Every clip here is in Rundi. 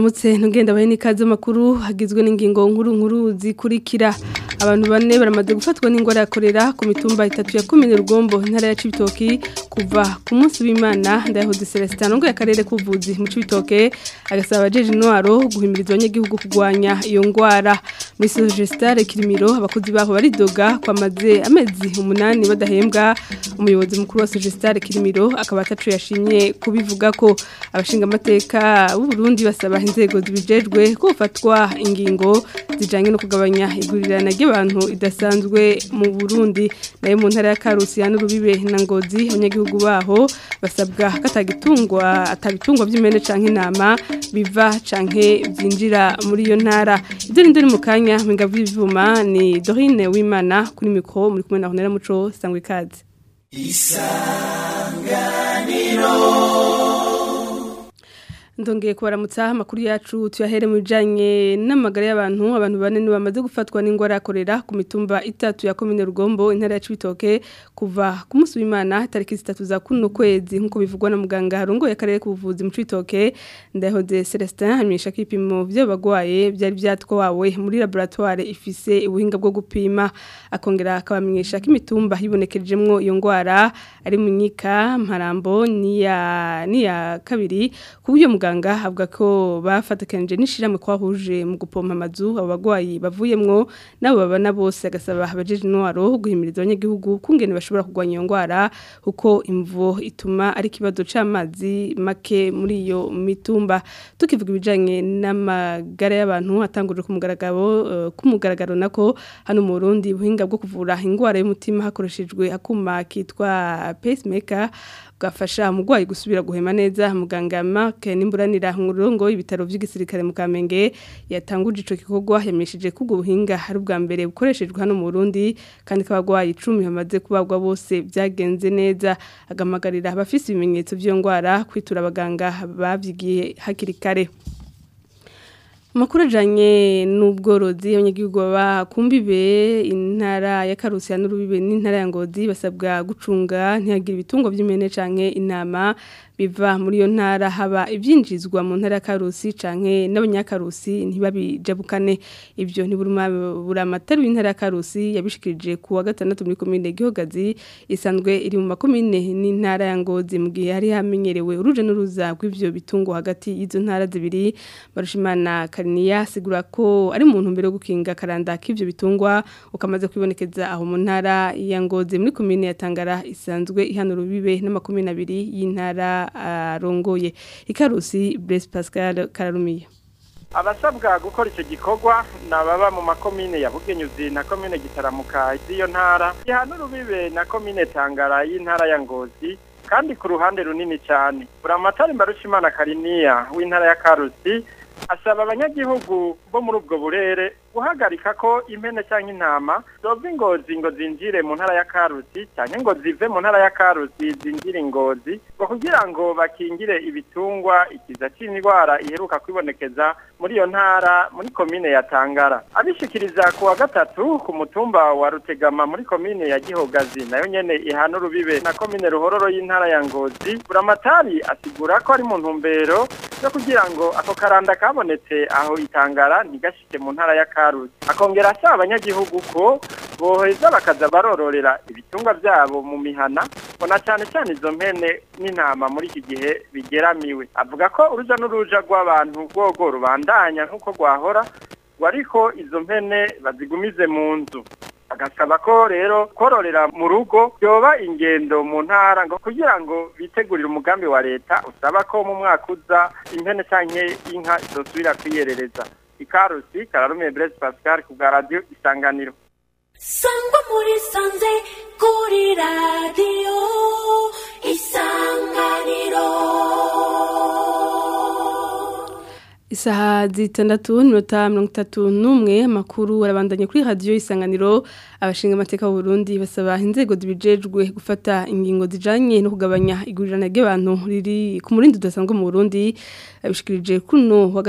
mwaramutse ntugenda bahe n'ikaze makuru hagizwe n'ingingo nkuru nkuru zikurikira abantu bane baramaze gufatwa n'ingwara ya korera ku mitumba itatu ya komine rugombo intara ya cibitoki kuva ku munsi w'imana ndayahoze celestin ngo yakarere k'ubuvuzi mu cibitoke agasaba abajeje intwaro guhimiriza abanyagihugu kurwanya iyo ngwara muri sogestare kirimiro abakozi baho baridoga kwamaze amezi umunani badahembwa umuyobozi mukuru wa sogestare kirimiro akaba atacu yashimye kubivuga ko abashinga amateka b'u Burundi basaba inzego zibijejwe ko ufatwa ingingo zijanye no kugabanya igurirana ry'abantu idasanzwe mu Burundi nayo mu ntara ya Karusi ya Nurubibe na Ngozi abanyagihugu baho basabwa katagitungwa atabitungwa by'imene canke intama biva canke byinjira muri iyo ntara ibyo ni mu kanya mpinga vy'ivuma ni Dorine Wimana kuri mikro muri kumwe na Honera Muco sangwe ikaze isanganiro ndongeye kubaramutsa amakuru yacu tuyahere mu bijanye n'amagara y'abantu abantu bane ni bamaze gufatwa n'ingwara yakorera ku mitumba itatu ya komine rugombo intara ya cibitoke kuva ku munsi w'imana tariki zitatu za kuno kwezi nk'uko bivugwa na muganga harongoye akarere k'ubuvuzi mu cibitoke ndahoze celestin hamisha ko ibipimo vy'abagwaye vyari vyatwawe muri laboratoire ifise ubuhinga bwo gupima akongera akabamenyesha ko imitumba yibonekejemwo iyo ngwara ari munyika mparambo niya niya kabiri kubyo muganga avuga ko bafatakanije n'ishiramwe kwahuje mu gupompa amazu abo bagwayi bavuyemwo nabo babana bose agasaba abajeje intwaro guhimiriza abanyagihugu kungene bashobora kurwanya iyo ngwara kuko imvo ituma ari kibazo c'amazi make muri iyo mitumba tukivuga ibijanye n'amagara y'abantu atanguje ku mugaragaro uh, ku mugaragaro nako hano mu Burundi buhinga bwo kuvura ingwara y'umutima hakoreshejwe akuma kitwa pacemaker gafasha umugwayi gusubira guhema neza muganga Mark Nimburanira nkurongo ibitaro by'igisirikare mu Kamenge yatanguje ico kikogwa yamishije kugo buhinga hari ubwa mbere bukoreshejwe hano mu Burundi kandi kabagwayi 10 bamaze kubagwa bose byagenze neza agamagarira abafise ibimenyetso by'yo ngwara kwitura abaganga bavyigiye hakiri kare Makuru ajanye n'ubworozi abanyagihugu baba kumbibe intara ya Karusi ya Nurubibe n'intara ya Ngozi basabwa gucunga ntihagira ibitungo by'imene canke intama biva muri iyo ntara haba ibyinjizwa mu ntara ya Karusi canke n'abanyakarusi ntibabijabukane ibyo ntiburuma buramatari w'intara ya Karusi yabishikirije ku wa gatandatu muri komine Gihogazi isanzwe iri mu makomine n'intara ya Ngozi mu gihe hari hamenyerewe uruje n'uruza rw'ivyo bitungo hagati y'izo ntara zibiri barushimana Kariniya sigura ko ari mu ntumbero yo gukinga karanda k'ivyo bitungwa ukamaze kwibonekeza aho mu ntara ya Ngozi muri komine ya Tangara isanzwe ihanura rubibe n'amakomine abiri y'intara arongoye ikarusi Blaise Pascal Kararumiye abasabwa gukora icyo gikorwa ni ababa mu makomine ya bugenyuzi na komine gitaramuka z'iyo ntara gihana urubibe na komine tangara y'intara ya ngozi kandi ku ruhande runini cyane buramatari mbarushimana kariniya w'intara ya karusi asaba abanyagihugu bo muri ubwo burere guhagarika ko impene cyangwa intama zova ingozi ngo zinjire mu ntara ya karusi cyangwa ngo zive mu ntara ya karusi zinjire ingozi ngo kugira ngo bakingire ibitungwa ikiza cy'indwara iheruka kwibonekeza muri iyo ntara muri komine ya tangara abishikiriza ku wa gatatu ku mutumba wa rutegama muri komine ya gihogazi nayo nyene ihana urubibe na komine ruhororo y'intara ya ngozi buramatari asigura ko ari mu ntumbero yo kugira ngo ako karanda kabonetse aho itangara ntigashike mu ntara ya karusi akongera asaba abanyagihugu ko boheza bakaza barororera ibitungwa byabo mu mihana bona cyane cyane izo mpene n'intama muri iki gihe bigeramiwe avuga ko uruja n'uruja rw'abantu rwogo rubandanya nk'uko rwahora ngo ariko izo mpene bazigumize mu nzu agasaba ko rero kororera mu rugo byoba ingendo mu ntara ngo kugira ngo bitegurire umugambi wa leta usaba ko mu mwaka uza impene canke inka zosubira kwiyerereza ikarusi kararumiye Blaise Pascal ku bwa radio isanganiro sangwa muri sanze kuri radio isanganiro Isaha zitandatu n'iminota mirongo itatu n'umwe amakuru arabandanya kuri radiyo isanganiro abashinga amateka y'u Burundi basaba inzego zibijejwe gufata ingingo zijanye no kugabanya igurirana ry'abantu riri ku murindi udasanzwe mu Burundi abishikirije kuno wa gatatu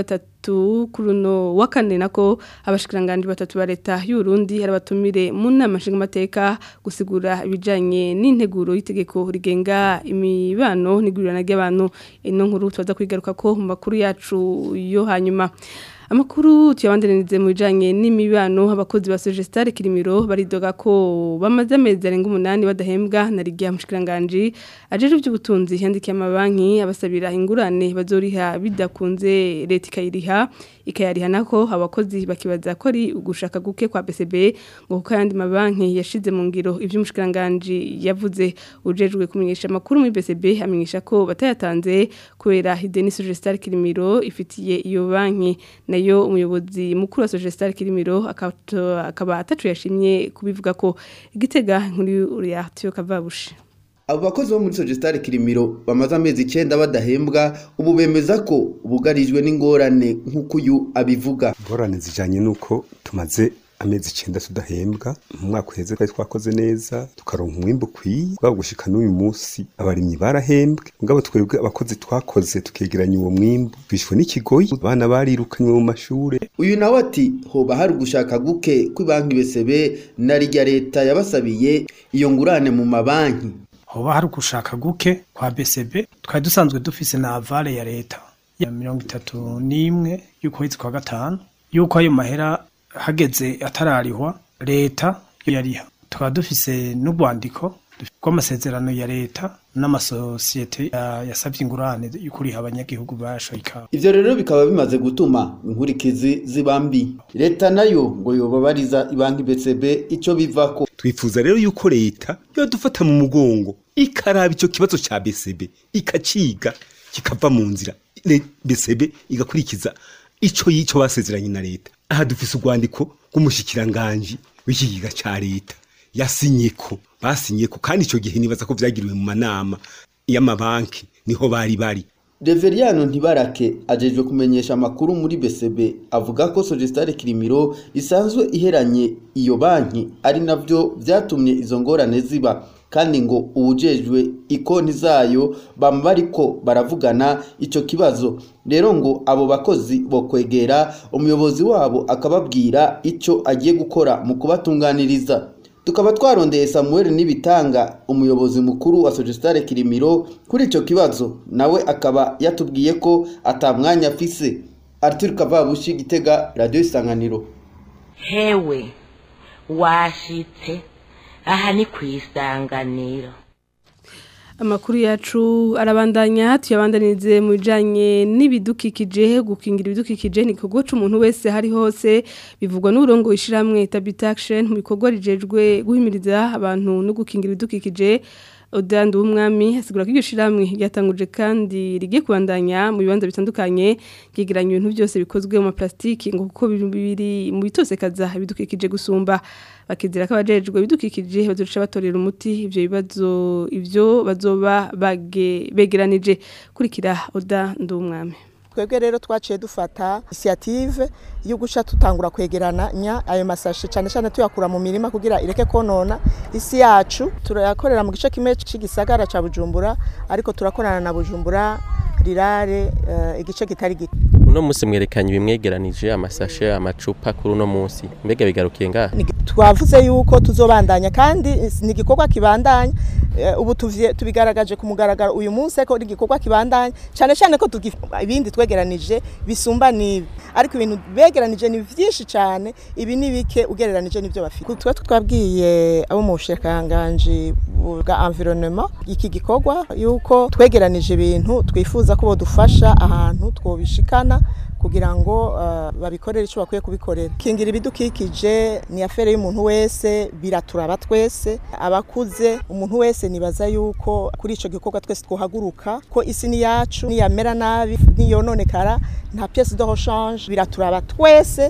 gatatu kuri uno wa kane nako abashikiranganje batatu ba leta y'u Burundi arabatumire mu nama nshingamateka gusigura ibijanye n'integuro y'itegeko rigenga imibano n'igurirana ry'abantu ino nkuru tubaza kwigaruka ko mu makuru yacu yo hanyuma Amakuru tuyabandanirize mu bijanye n'imibano abakozi ba Sogestare Kirimiro baridoga ko bamaze amezi arenga umunani badahembwa na rigiya mushikiranganje ajeje by'ubutunzi yandikiye amabanki abasabira ingurane bazoriha bidakunze leta ikayiriha ikayariha nako abakozi bakibaza ko ari ugushaka guke kwa BCB ngo kuko yandi mabanki yashize mu ngiro ivyo mushikiranganje yavuze ujejwe kumenyesha amakuru muri BCB amenyesha ko batayatanze kubera Hideni Sogestare Kirimiro ifitiye iyo banki nayo umuyobozi mukuru wa Sogestare Kirimiro akaba atacu yashimye kubivuga ko igitega nkuri Uriatio Kavabushi abo bakozi bo muri Sogestare Kirimiro bamaze amezi icyenda badahembwa ubu bemeza ko bugarijwe n'ingorane nk'uko uyu abivuga ingorane zijanye n'uko tumaze amezi icyenda tudahembwa mu mwaka uheze twari twakoze neza tukaronka umwimbu ukwiye twaba gushika n'uyu munsi abarimyi barahembwe mugabo twebwe abakozi twakoze tukegeranya uwo mwimbu twishwe n'ikigoyi abana barirukanywe mu mashure uyu nawe ati hoba hari ugushaka guke kw'ibanki BCB na rya leta yabasabiye iyo ngurane mu mabanki hoba hari ugushaka guke kwa BCB twari dusanzwe dufise na avale ya leta ya mirongo itatu n'imwe y'ukwezi kwa gatanu yuko ayo mahera hageze atararihwa leta yariha tukaba dufise n'urwandiko rw'amasezerano ya leta n'amasosiyete yasabye ingurane y'ukuriha abanyagihugu bashoye ikawa ivyo rero bikaba bimaze gutuma inkurikizi ziba mbi leta nayo ngo yobabariza ibanki BCB ico bivako twifuza rero yuko leta yodufata mu mugongo ikaraba ico kibazo ca BCB ikaciga kikava mu nzira BCB igakurikiza ico yico basezeranye na leta aha dufise urwandiko rw'umushikiranganji w'ikigiga ca leta yasinyeko basinyeko kandi ico gihe nibaza ko vyagiriwe mu manama y'amabanki niho bari bari Reveriano Ntibarake ajejwe kumenyesha amakuru muri BCB avuga ko Sogestare Kirimiro isanzwe iheranye iyo banki ari navyo vyatumye izo ngorane ziba kandi ngo ubujejwe ikonti zayo bama bariko baravugana ico kibazo rero ngo abo bakozi bo kwegera umuyobozi wabo akababwira ico agiye gukora mu kubatunganiriza tukaba twarondeye Samuel Nibitanga umuyobozi mukuru wa Sogestare Kirimiro kuri ico kibazo nawe akaba yatubwiye ko atamwanya afise Arthur Kavabushi Gitega Radio Isanganiro hewe washitse aha ni ku isanganiro amakuru yacu arabandanya tuyabandanirize mu bijanye n'ibidukikije gukingira ibidukikije ni igikorwa c'umuntu wese hari hose bivugwa n'urongo ishiramwe Tabitaction mu bikorwa rijejwe guhimiriza abantu no gukingira ibidukikije Odandu w'umwami asigura ko iryo shiramwe ryatanguje kandi rigiye kubandanya mu bibanza bitandukanye ryegeranya ibintu byose bikozwe mu maplastiki ngo kuko biri mu bitosekaza ibidukikije gusumba bakizira ko abajejwe ibidukikije bazoca batorera umuti ivyo bibazo ivyo bazoba begeranije kurikira Oda Ndumwami twebwe rero twaciye dufata initiative yo guca tutangura kwegeranya ayo masashe cyane cyane tuyakura mu mirima kugira ireke konona isi yacu turayakorera mu gice kimwe cy'igisagara ca Bujumbura ariko turakorana na Bujumbura rirare uh, igice kitari gito uno munsi mwerekanye bimwegeranije amasashe amacupa kuri uno munsi mbega bigarukiye ngaha twavuze yuko tuzobandanya kandi ni igikorwa kibandanya ubu tubigaragaje ku mugaragaro uyu munsi ko ari igikorwa kibandanya cyane cyane ko ibindi twegeranije bisumba n'ibi ariko ibintu begeranije ni byinshi cyane ibi ni bike ugereranije n'ibyo bafite tuba twabwiye abo mu bushakanganje bwa environnement iki gikorwa yuko twegeranije ibintu twifuza ko bodufasha ahantu twobishikana kugira ngo uh, babikorere icyo bakwiye kubikorera kingira ibidukikije ni afere y'umuntu wese biraturaba twese abakuze umuntu wese nibaza yuko kuri ico gikorwa twese twohaguruka ko isi ni yacu niyamera nabi niyononekara nta pièce de rechange biraturaba twese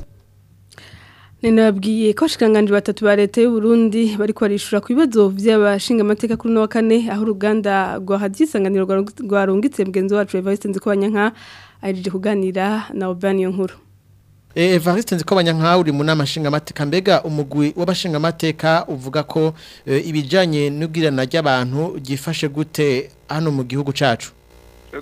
Ninabwiye ko shikanganje batatu ba leta y'u Burundi bari kwarishura ku bibazo by'abashinga amateka kuri no kane aho uruganda rwa hadisanganiro rwarungitse mugenzi wacu Evariste Nzikobanyanka aje kuganira na Obani nkuru Evariste Nzikobanyanka uri mu nama nshinga amateka mbega umugwi w'abashinga amateka uvuga ko ibijanye n'ubwirana ry'abantu gifashe gute hano mu gihugu cacu ego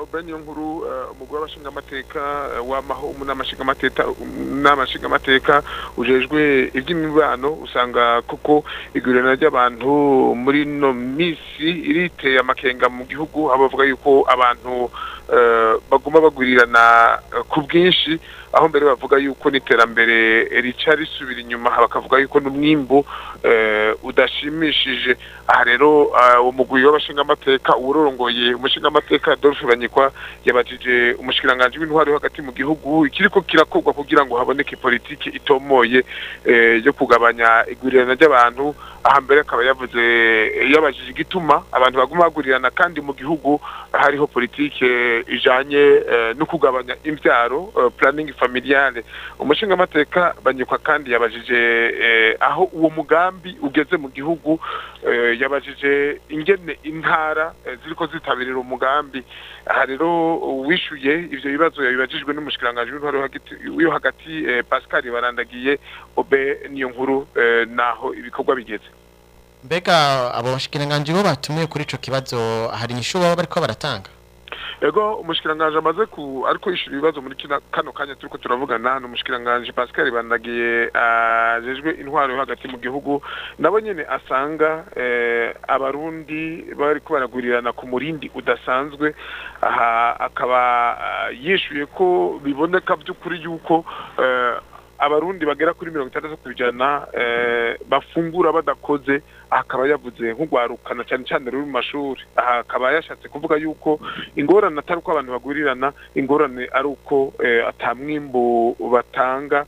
bene nkuru umugore w'abashingamateka wamaho umunyamashingamateka n'amashingamateka ujejwe iby'imibano usanga koko igurana ry'abantu muri no misi iriteye amakenga mu gihugu aho bavuga yuko abantu baguma bagurirana ku bwinshi aho mbere bavuga yuko n'iterambere rica risubira inyuma bakavuga yuko n'umwimbu udashimishije aha rero uwo mugwi w'abashingamateka uwurongoye umushingamateka Adolphe Banyikwa yabajije umushikiranganji w'intwari hagati mu gihugu ikiriko kirakorwa kugira ngo haboneke politiki itomoye yo kugabanya igurirana ry'abantu aha mbere akaba yavuze yabajije igituma abantu baguma bagurirana kandi mu gihugu hariho politike ijanye no kugabanya imbyaro planning familiale umushingamateka banyikwa kandi yabajije aho uwo mugambi ugeze mu gihugu yabajije ingene intara ziriko zitabirira umugambi aha rero wishuye ivyo bibazo yabibajijwe n'umushikiranganji w'intwaro yo hagati Pascal barandagiye obe niyo nkuru naho ibikorwa bigeze mbega abo bashikiranganji bo batumiye kuri ico kibazo hari inyishu baba bariko baratanga ego umushikiranganje amaze ku ariko yishura ibibazo muri kino kano kanya turiko turavugana no umushikiranganje Pascal bandagiye ajejwe intwaro yo hagati mu gihugu nabo nyene asanga eh, abarundi bari ko baragurirana ku murindi udasanzwe aha akaba uh, yishuye ko biboneka by'ukuri yuko uh, abarundi bagera kuri mirongo itandatu ku ijana bafungura badakoze akaba yavuze nk'urwarukana cyane cyane ruri mu mashuri aha akaba yashatse kuvuga yuko ingorane atari uko abantu bagurirana ingorane ari uko atamwimbu batanga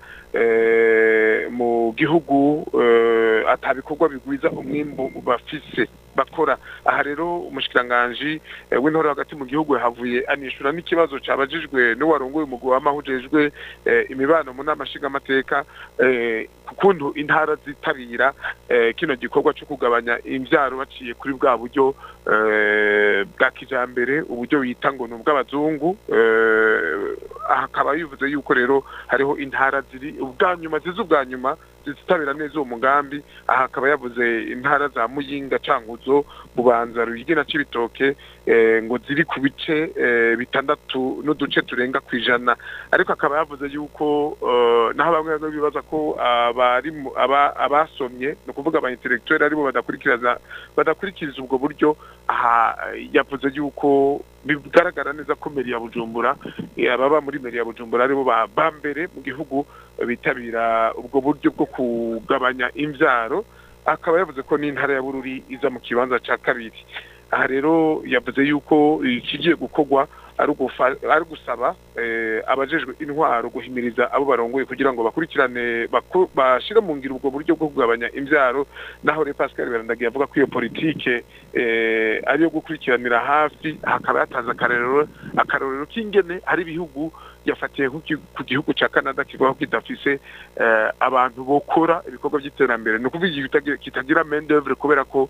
mu gihugu atabikorwa bigwiza umwimbu bafise bakora aha rero umushikiranganji w'intore hagati mu gihugu yahavuye anishura n'ikibazo cabajijwe n'uwarongoye umugwi w'amahujejwe imibano mu nama nshingamateka kukuntu intara zitabira kino gikorwa cyo kugabanya imvyaro baciye kuri bwa buryo bwa kijambere uburyo bita ngo ni ubw'abazungu aha akaba bivuze yuko rero hariho intara ziri ubwa nyuma ziza ubwa nyuma zizitabira neza uwo mugambi aha akaba yavuze intara za muyinga cankuzo bubanza ruyigi na cibitoke ngo ziri ku bice bitandatu n'uduce turenga ku ijana ariko akaba yavuze yuko naho bamwe bamwe bibaza ko abasomye ni ukuvuga aba intellectuel aribo badakurikiriza badakurikiza ubwo buryo aha yavuze yuko bigaragara neza ko meri ya bujumbura ababa muri meri ya bujumbura aribo ba mbere mu gihugu bitabira ubwo buryo bwo kugabanya imbyaro akaba yavuze ko n'intara ya bururi iza mu kibanza cya kabiri aha rero yavuze yuko ikigiye gukorwa ari gusaba abajejwe intwaro guhimiriza abo barongoye kugira ngo bakurikirane bashyire mu ngiro ubwo buryo bwo kugabanya imbyaro naho rero pascal barandagiye avuga ko iyo politike ariyo gukurikiranira hafi hakaba yatanze akarorero akarorero k'ingene hari ibihugu yafatiye ku gihugu cya canada kivuga ko kidafise abantu bokora ibikorwa by'iterambere ni ukuvuga kitagira mendevure kubera ko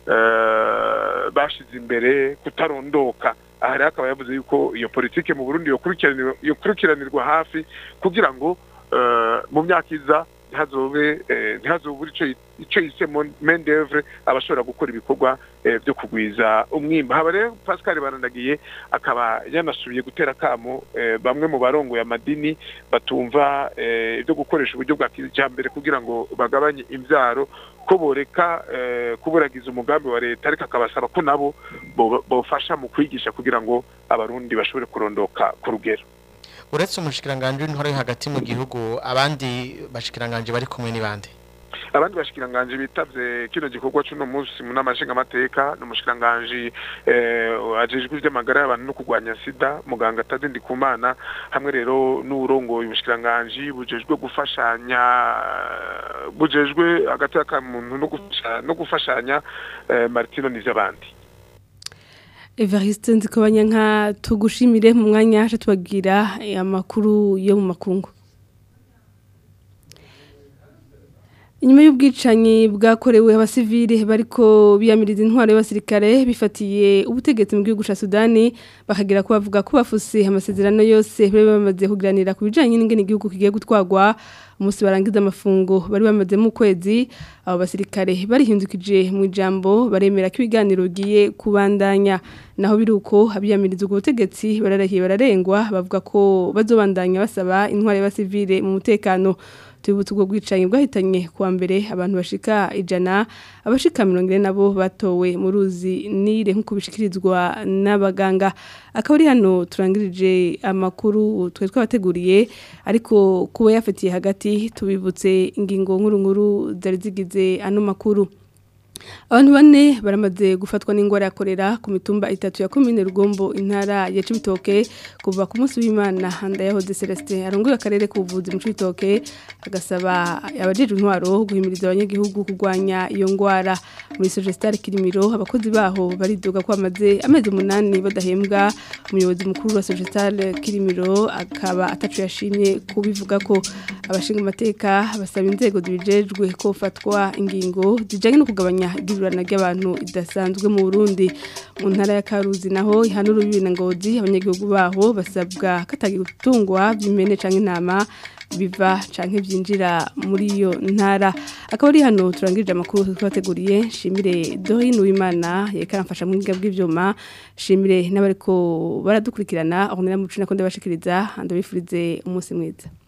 bashize imbere kutarondoka aha rero akaba yavuze yuko iyo politike mu burundi yokurikiranirwa hafi kugira ngo mu myaka iza ntihazobe ntihazobure icyo yise mendevure abashobora gukora ibikorwa byo kugwiza umwimba haba rero pascal barandagiye akaba yanasubiye gutera akamo bamwe mu barongoye amadini batumva ibyo gukoresha uburyo bwa kijambere kugira ngo bagabanye imbyaro ko boreka kuburagiza umugambi wa leta ariko akabasaba ko nabo bofasha mu kwigisha kugira ngo abarundi bashobore kurondoka ku rugero uretse umushikiranganje w'intwaro yo hagati mu gihugu abandi bashikiranganje bari kumwe n'ibandi abandi bashikiranganje bitavye kino gikorwa c'uno munsi mu nama nshingamateka n'umushikiranganje eh, ajejwe ivy'amagara y'abantu no kurwanya sida muganga Tade Ndikumana hamwe rero n'urongoye ubushikiranganje bujejwe gufashanya bujejwe hagati y'akamuntu no gufasha no gufashanya eh, Martino n'izabandi Evariste nzikobanya nka tugushimire mu mwanya haje tubagira amakuru yo mu makungu Inyuma y'ubwicanyi bwakorewe abasivile bariko biyamiriza intwaro y'abasirikare bifatiye ubutegetsi mu gihugu ca Sudani bakagira ko bavuga ko bafuse amasezerano yose bari bamaze kugiranira ku bijanye n'ingene igihugu kigiye gutwagwa umunsi barangiza amafungo bari bamaze mu kwezi abo basirikare barihindukije mu ijambo baremera ko ibiganiro bigiye kubandanya naho biruko abiyamiriza ubwo butegetsi bararahiye bararengwa bavuga ko bazobandanya basaba intware y'abasivile mu mutekano tubutse ubwo bwicanyi bwahitanye kuwa mbere abantu bashika ijana abashika mirongo ine nabo batowe mu ruzi nire nk'uko bishikirizwa n'abaganga akaba ari hano turangirije amakuru twari twabateguriye ariko kuba yafatiye hagati tubibutse ingingo nkuru nkuru zari zigize ano makuru abantu bane baramaze gufatwa n'ingwara yakorera ku mitumba itatu ya komine rugombo intara ya cibitoke kuva ku munsi w'imana ndayahoze celestin arongoye akarere k'ubuvuzi mu cibitoke agasaba abajejwe intwaro guhimiriza abanyagihugu kurwanya iyo ngwara muri sogestare kirimiro abakozi baho baridoga ko bamaze amezi umunani badahembwa umuyobozi mukuru wa sogestare kirimiro akaba atacu yashimye kubivuga ko abashinga amateka basaba inzego zibijejwe ko fatwa ingingo zijanye no kugabanya igurana ry'abantu idasanzwe mu Burundi mu ntara ya Karuzi naho ihanura bibi na ngozi abanyagihugu baho basabwa katagira gutungwa by'imene canke intama biva canke byinjira muri iyo ntara akaba ari hano turangirije amakuru twateguriye shimire Dorine Uwimana yekaramfasha mu bwiga bw'ivyuma shimire n'abariko baradukurikirana aho nera mu cuna ko ndabashikiriza ndabifurize umunsi mwiza